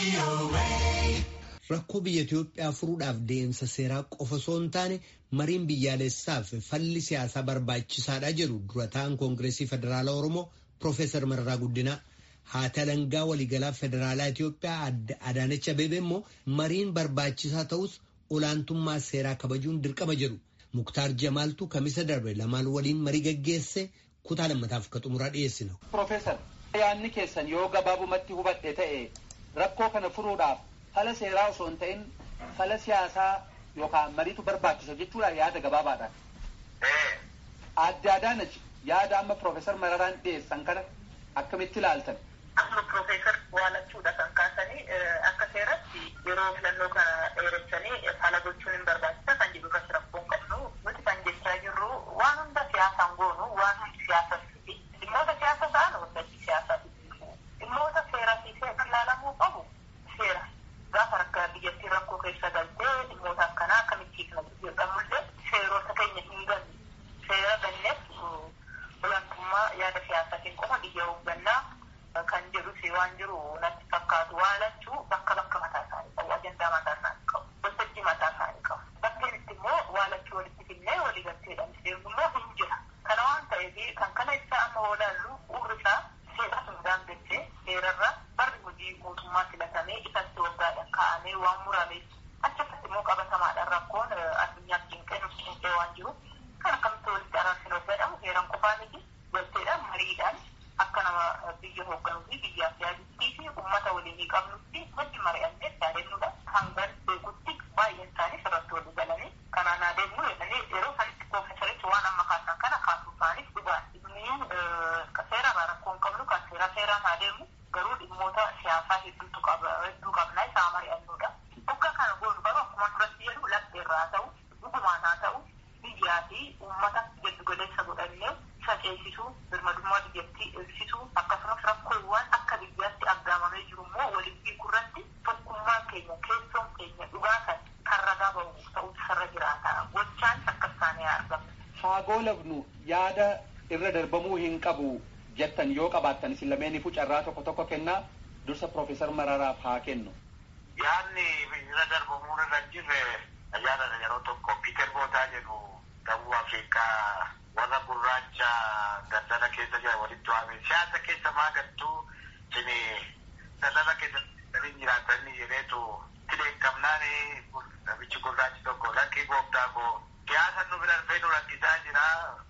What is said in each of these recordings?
Rakkoo biyya Itoophiyaa furuudhaaf deemsa seeraa qofa osoo hin taane mariin biyyaalessaaf falli siyaasaa barbaachisaadha jedhu dura ta'an Koongireesii Federaalaa Oromoo Piroofeesar Mararaa Guddinaa. Haati alangaa waliigalaa Federaalaa Itoophiyaa adda Adaanach Abeebee immoo mariin barbaachisaa ta'us olaantummaa seeraa kabajuun dirqama jedhu. Muktaar Jamaaltu kamisa darbe lamaan waliin marii gaggeesse kutaa lammataaf akka xumuraa dhiyeessina. Piroofeesar yaadni keessan yoo gabaabumatti hubadhe ta'e rakkoo kana furuudhaaf fala seeraa osoo hin ta'in fala siyaasaa yookaan mariitu barbaachisa jechuudha yaada gabaabaadhaan. Adda Adaanach yaada amma Piroofeesar Mararaan dhiyeessan kana akkamitti ilaaltan? Amma Piroofeesar waalachuudha kan kaasanii akka seeratti yeroo filannoo kana dheeressanii fala gochuun hin barbaachisa kan jedhu irratti rakkoo hin qabnu nuti kan jechaa jirru waan hunda siyaasaan goonu waan hundi siyaasas dhimmoota siyaasa ta'an waltajjii siyaasaa dhimmoota seeraa fi ilaalamuu qabu seera gaafa rakka biyyattii rakkoo keessa galtee dhimmoota akkanaa akkamitti kana jedhamullee seerota keenya hin ganne seera ganneef olaantummaa yaada siyaasaatiin qofa biyya hooggannaa kan jedhus waan jiru natti fakkaatu waalachuu bakka bakka mataa isaanii qabu ajandaa mataa isaanii qabu waltajjii mataa isaanii qabu bakkeen itti immoo waalachuu walitti finnee waliigalteedhaan deemu immoo hin jira kana waan ta'eef kan kana ibsaa amma oolaallu urri isaa seera sun daangessee seerarra barri hojii mootummaa filatamee isatti waggaadhaan kaa'amee waan murameef achirratti immoo qabatamaadhaan rakkoon addunyaa cinqee nuti cinqee waan jiru kan akkamitti walitti araarsinoo jedhamu seeran qofaa miti galteedhaan mariidhaan akka nama biyya hoogganuu fi biyyaaf yaadittii fi uummata waliinii qabnutti wajji mari'annee yaadannuudha hangan beekutti baay'een isaanii irratti walii galanii kanaan adeemnu jedhanii yeroo sanitti piroofeesarichi waan amma kaasan kana kaasuu isaaniif dhugaan inni seeraan rakkoo hin qabnu kan seera seeraan adeemu garuu dhimmoota siyaasaa hedduutu qaba hedduu qabna isaa mari'annuudha. Bakka kana goonu garuu akkuma duratti jedhu lafteerraa ta'u dhugumaan haa ta'u biyyaa fi uummata giddu galeessa godhannee isa ceesisuu birmadummaa biyyattii eegsisuu akkasumas rakkoowwan akka biyyaatti aggaamamee jiru immoo waliin hiikurratti tokkummaan keenya keessoon keenya dhugaa kan kan ragaa ba'u ta'utu sarra jiraata gochaan akka isaanii argamu. Faagoo lafnu yaada irra darbamuu hin qabu jettan yoo qabaattan isin lameeniifuu carraa tokko tokko kennaa dursa Piroofeesar Mararaaf haa kennu. Yaadni irra darbamuu irra jirre yaada yeroo tokko Piiter Bootaa jedhu Dawuu Afrikaa warra gurraacha daldala keessa jiran walitti waame siyaasa keessa maa galtuu sini daldala keessa galiin jiraatanii jedheetu tileekamnaan namichi gurraachi tokko lakkii gooftaa koo siyaasa nu bira dhufee nu rakkisaa jira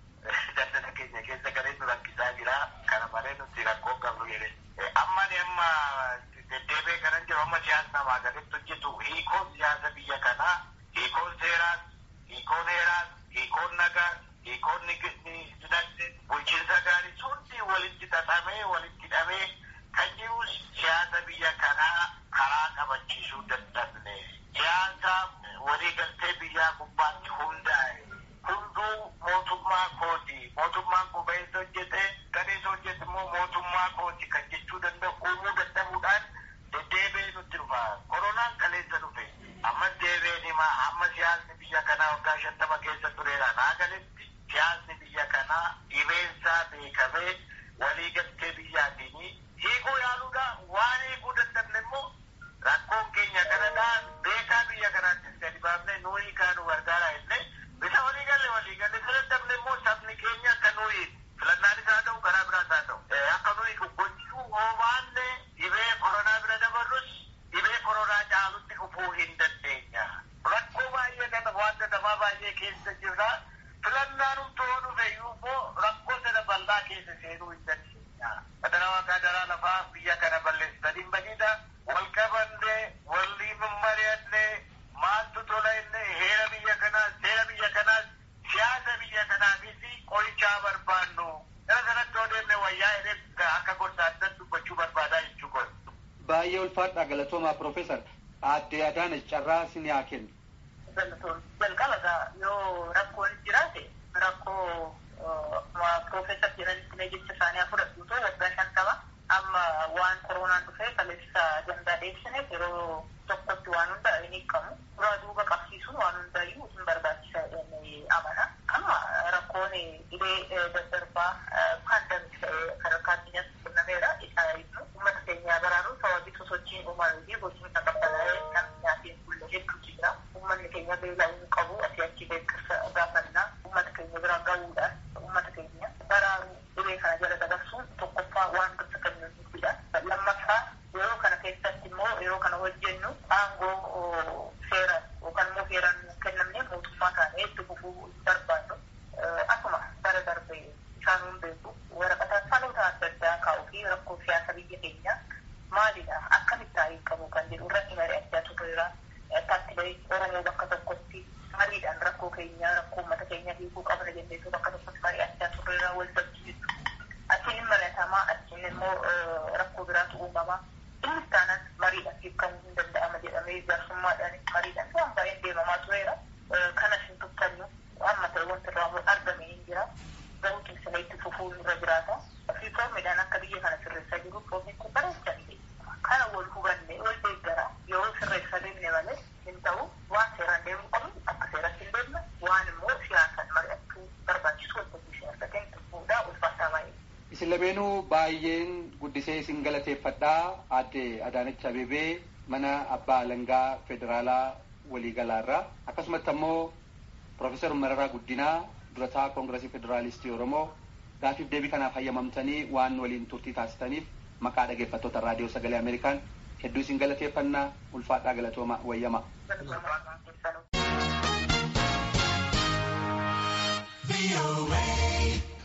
daldala keenya keessa galee nu rakkisaa jira kana malee nuti rakkoo qabnu jedhe ammani amma deddeebee kanan jiru amma siyaasa namaa gaditti hojjetu hiikoon siyaasa biyya kanaa hiikoon seeraas hiikoon heeraas hiikoon nagaa hiikoon dinagdee bulchiinsa gaarii hundi walitti xaxamee walitti hidhamee kan jiru siyaasa biyya kanaa karaa qabachiisuu dadhabne siyaasa waliigaltee biyyaa gubbaatti hundaa'e hunduu mootummaa kooti mootummaan qubeessa hojjete gadeessa hojjete immoo mootummaa kooti kan jechuu danda'u uumuu dadhabuudhaan deddeebee nutti dhufa koronaan kaleessa dhufe ammas deebeen himaa amma siyaasni biyya kanaa waggaa shantama keessa tureera naa galetti siyaasni biyya kanaa dhibeensaa beekamee waliigaltee biyyaatiin hiikuu yaaluudha waan hiikuu dadhabne immoo rakkoon keenya kanadhaa beekaa biyya kanaattis gadi baafne nuu hiikaa nu gargaara jennee bisa waliigalle waliigalle isa dadhabne immoo sabni keenya akka nuu hiiku filannaanis haa ta'u karaa biraas haa ta'u akka nuu hiiku gochuu hoomaanne dhibee koronaa bira dabarrus dhibee koronaa caalutti dhufuu hin dandeenya. Rakkoo baay'ee kana waan dadhabaa baay'ee keessa jirra. filannaan humtoo dhufe immoo rakkoo sana bal'aa keessa seenuu hin dandeenya. Federaa gaadaraa lafaa biyya kana balleessanii badida wal qabannee walii mari'annee maaltu tola innee heera biyya kanaa seera biyya kanaa siyaasa biyya kanaafis qorichaa barbaannu. Gara sanatti yoo deemne wayyaa jedhee akka gorsaatti dubbachuu barbaadaa jechuu godhu. Baay'ee ulfaadha galatoomaa Piroofeesar. Aadde Adaanach carraa isin haa kennu. jalqaba yoo rakkoon jiraate rakkoo piroofeesar jedhanitti mee jecha isaanii fudhadhuutu waggaa shantama amma waan koronaan dhufee kaleessa dandaa dheessineef yeroo tokkotti waan hunda hin hiikamu duraa duuba qabsiisuun waan hundaayyuu hin barbaachisa jedhamee amana amma rakkoon dhibee daddarbaa paandamik sadarkaa addunyaatti kennameera isaa ibnu uummata keenyaa baraaruu sababii sosochiin uumamee fi nama waan gosa kennuudha. Lammaffaa yeroo kana keessatti immoo yeroo kana hojjennu aangoo seera yookaan immoo seeraan kennamne mootummaa taanee itti fufuu barbaannu akkuma bara darbee isaan hin beeku waraqaa saloota adda addaa kaa'uu fi rakkoo siyaasa biyya keenyaa maalidha akkamitti taa'ee qabu kan jedhu irratti mari'achaa turreera. Paartilee Oromoo bakka tokkotti mariidhaan rakkoo keenya rakkoo uummata keenya hiikuu qabna jenneetu bakka tokkotti mari'achaa turreera waltajjii achiin mari'atamaa achiin immoo rakkoo biraatu uumamaa inni taanaan mariidhaan hiikamuu hin danda'ama jedhamee jaarsummaadhaan mariidhaan waan baay'een deemamaa tureera. Kanas hin tuffannu amma ta'e wanti irraa argame hin jira. Garuu cimsinee itti fufuun irra jiraata. Fi foormiidhaan akka biyya kana sirreessaa jiru foormiin kun bareechaa kana wal hubanne wal deeggara yoo sirreessa deemne malee hin ta'u waan seeraan deemuu qabu akka seeratti hin deemne waan immoo siyaasaan mari'achuu barbaachisu waltajjii siyaasatiin fuudhaa ulfaataa baay'ee. Isin lameenuu baay'een guddisee isin galateeffadhaa aadde Adaanach Abebee mana abbaa alangaa federaalaa waliigalaarraa akkasumatti ammoo Profeesar Mararaa Guddinaa durataa Koongiresii Federaalistii Oromoo gaafiif deebii kanaaf hayyamamtanii waan waliin turtii taasisaniif maqaa dhaggeeffattoota raadiyoo sagalee Ameerikaan hedduu isin galateeffannaa ulfaadhaa galatooma wayyama. VOA.